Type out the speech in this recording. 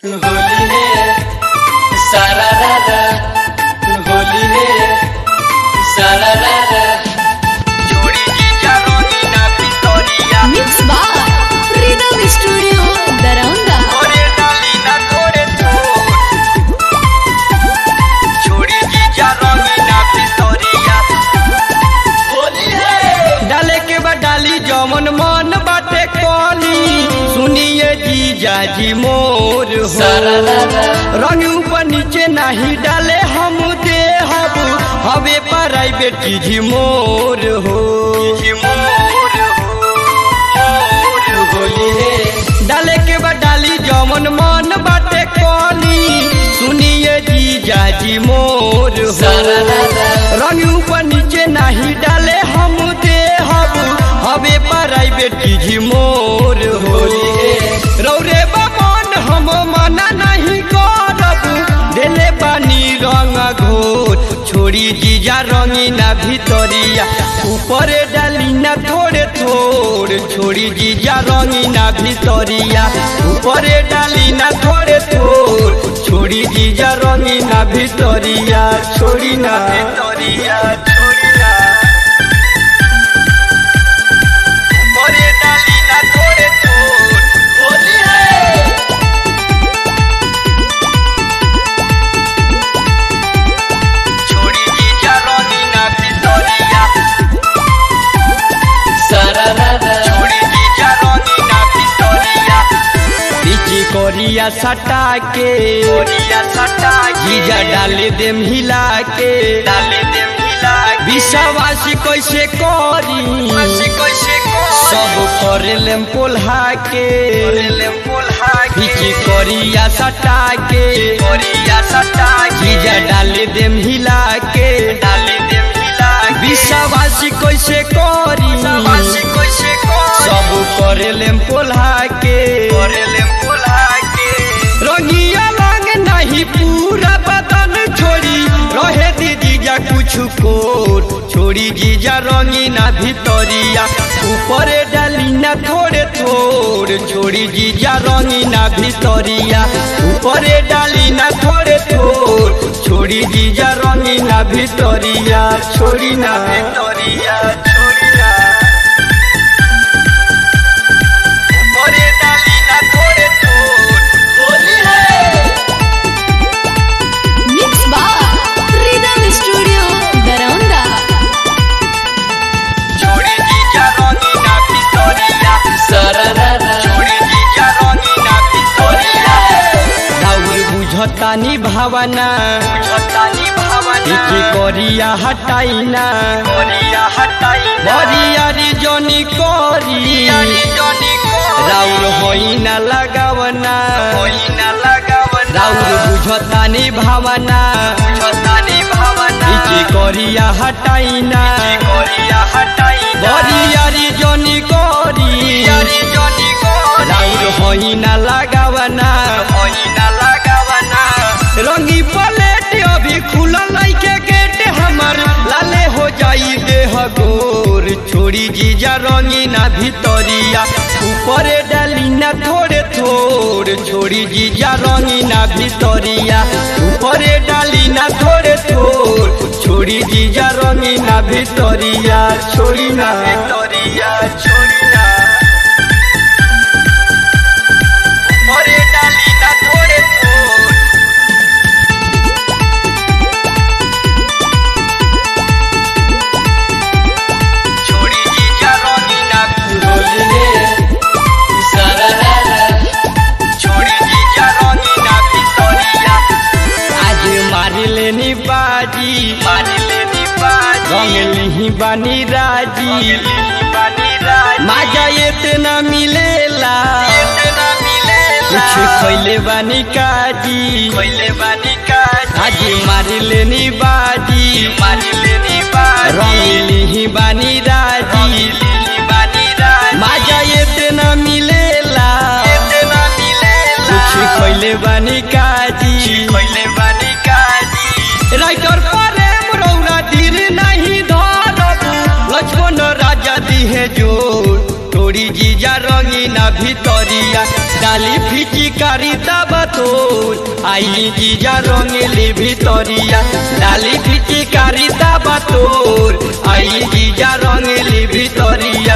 होली है सारा रारा होली है सारा रारा जोड़ी जीजा रोनीना पितोरिया Mix by Rhythm Studio, Daranda. ओरे डालीना थोड़े थोड़ जोड़ी जीजा रोनीना पितोरिया होली है डाले के बाद डाली जमन मन बाटे कोली सुनिए जीजा जी मोर हो सारा रारा रंग ऊपर नीचे नहीं डाले हम दे हब हवे प्राइवेट जी मोर हो होली है डाले के बाद डाली जमन मन बाटे कोली सुनिए जीजा जी मोर हो सारा रारा रंग ऊपर नीचे नहीं डाले हम दे हब हवे प्राइवेट जी मोर होली है। रौरे बमन हम मना नहीं करब देले पानी रंग घोर छोड़ी जीजा रंगीना भितरिया ऊपरे डाली ना थोड़े थोड़ छोड़ी जीजा रंगीना भितरिया ऊपरे डाली ना थोड़े थोड़ छोड़ी जीजा रंगीना भितरिया छोड़ी ना भितरिया छोड़ी ना ऊपरे डाली ना थोड़े थोड़ होली है छोड़ी जीजा रंगीना भितरिया सारा रारा छोड़ी जीजा रंगीना भितरिया पीछे कोरिया सटा के कोरिया सटा जीजा डाले देम हिला के डाले देम हिला विश्वासी कैसे करी कैसे सब करे लेम पोल्हा के लेम पोल्हा पीछे कोरिया सटा के कोरिया सटा जीजा डाले देम हिला के डाले देम हिला विश्वासी कैसे करी कैसे सब करे लेम पोल्हा के करे लेम पोल्हा के रंगिया रंग नहीं पूरा बदन छोड़ी रहे दी जीजा कुछ कोर छोड़ी जीजा रंगीना भितरिया ऊपरे डाली ना थोड़े थोड़ छोड़ी जीजा रंगीना भितरिया ऊपरे डाली ना थोड़े थोड़ छोड़ी जीजा रंगीना भितरिया छोड़ी ना भितरिया छोड़ी ना ऊपरे डाली ना थोड़े थोड़ होली है Mix by Rhythm Studio, Daranda. छोड़ी जीजा रंगीना भितरिया सारा रारा छोड़ी जीजा रंगीना भितरिया राउर बुझतानी भावना बुझतानी भावना एके करिया हटाइना करिया हटाइना बरियारी जनी करी जनी राउर होइना लगावना होइना लगावना राउर बुझतानी भावना बुझतानी भावना एके करिया हटाइना करिया हटाइना बरियारी जनी करी जनी राउर होइना लगावना होइना लगावना रंगी पलेट अभी खुलल लइके गेट हमर लाले हो जाई देह गोर छोड़ी जीजा रंगीना भितरिया ऊपरे डाली ना थोड़े थोड़ छोड़ी जीजा रंगीना भितरिया ऊपरे डाली ना थोड़े थोड़ छोड़ी जीजा रंगीना भितरिया छोड़ी ना भितरिया छोड़ी ना ऊपरे डाली ना थोड़े थोड़ छोड़ी जीजा रंगीना होली है सारा रारा छोड़ी जीजा रंगीना भितरिया आज मारी लेनी बाजी मारी लेनी बाजी रंग लिही बानी राजी माजा इतना मिलेला इतना मिलेला कुछ खैले बानी काजी खैले बानी काजी आज मारी लेनी बाजी मारी लेनी बाजी रंग लिही बानी राजी बानी राजी माजा इतना मिलेला इतना मिलेला कुछ खैले बानी काजी खैले बानी काजी राइटर प्रेम रौरा दिल नहीं धरब लक्ष्मण राजा दिहे जोर तोरी जीजा रंगीना भितरिया डाली फिची कारी तोर आई जीजा रंगली भितरिया डाली फिची कारी तोर आई जीजा रंगली भितरिया